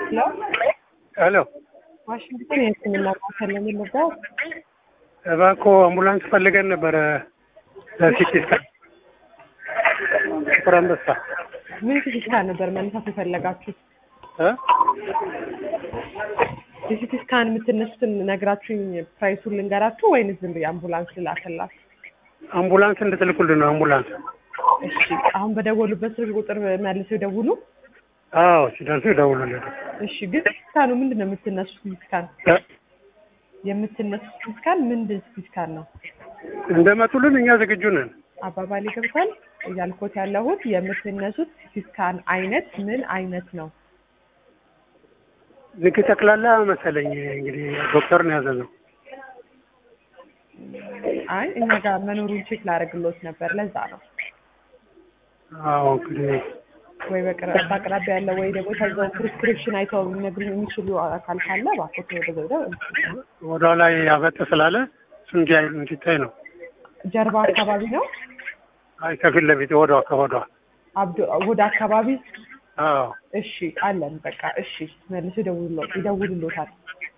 ሄሎ ሄሎ ዋሽንግተን የህክምና ማዕከል ነው የምንባው። እባክዎ አምቡላንስ ፈልገን ነበረ ለሲቲ ስካን ጥቁር አንበሳ ምን ሲቲ ስካን ነበር መነሳት የፈለጋችሁት? እ የሲቲ ስካን የምትነሱትን ነግራችሁኝ ፕራይሱን ልንገራችሁ ወይንስ ዝም ብዬ አምቡላንስ ልላክላችሁ? አምቡላንስ እንድትልኩልን ነው። አምቡላንስ እሺ አሁን በደወሉበት ስልክ ቁጥር መልሰው ይደውሉ። አዎ ሲደርሱ ይደውሉልን። እሺ ግን ሲቲ ስካኑ ምንድን ነው የምትነሱት? ሲቲ ስካን እ የምትነሱት ሲቲ ስካን ምንድን ሲቲ ስካን ነው? እንደመጡልን እኛ ዝግጁ ነን። አባባል ይገብታል እያልኩት ያለሁት የምትነሱት ሲቲ ስካን አይነት ምን አይነት ነው? ልክ ጠቅላላ መሰለኝ እንግዲህ ዶክተር ነው ያዘዘው። አይ እኛ ጋር መኖሩን ቼክ ላደርግሎት ነበር። ለዛ ነው አዎ እንግዲህ ወይ በቅረ- በአቅራቢያ ያለ ወይ ደግሞ ከዛው ፕሪስክሪፕሽን አይተው ሊነግሩኝ የሚችሉ አካል ካለ እባክዎት ወደ ዘውደ ወደ ላይ ያበጥ ስላለ እሱ እንዲያይ እንዲታይ ነው። ጀርባ አካባቢ ነው አይ ከፊት ለፊት ወደ ከወዷ አብዶ ወደ አካባቢ አዎ እሺ አለን በቃ እሺ መልሶ ይደውሉሎ ይደውሉሎታል